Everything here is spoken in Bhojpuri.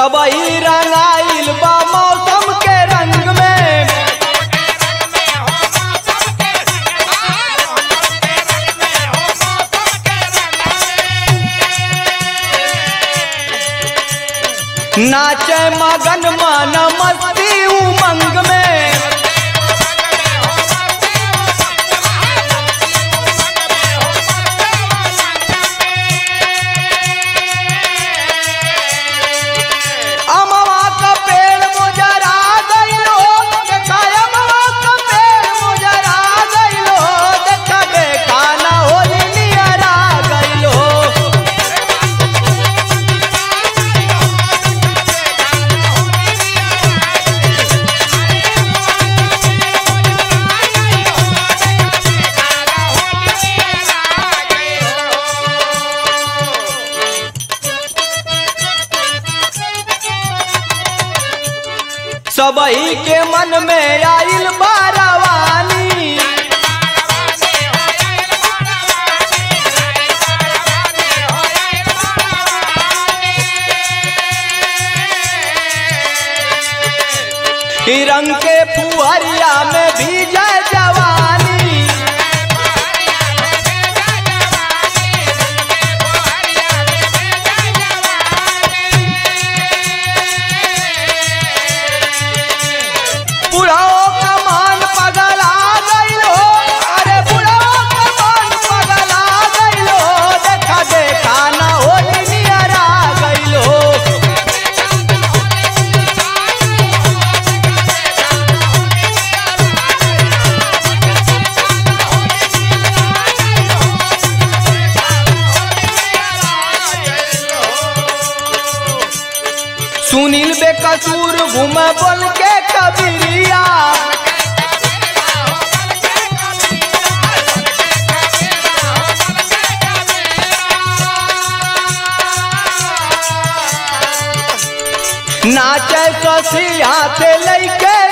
सबही रंगाइल बा मौसम के रंग में नाचे मगन मन मस्ती उमंग में अमवा का पेड़ मुजरा गइलो देखा अमवा का पेड़ मुजरा गइलो देखा देखा ना होली नियरा गइलो सबही के मन में आइल बारवानी ई रंग के फुहरिया में भीजे जवानी बुढ़ाओ का मान पगला गइलो अरे बुढ़ाओ का मान पगला गइलो देखा देखा ना होली नियरा गइलो सुनील बेकसूर घूमे बोल के कबीरिया नाचे ससी हाथे लैके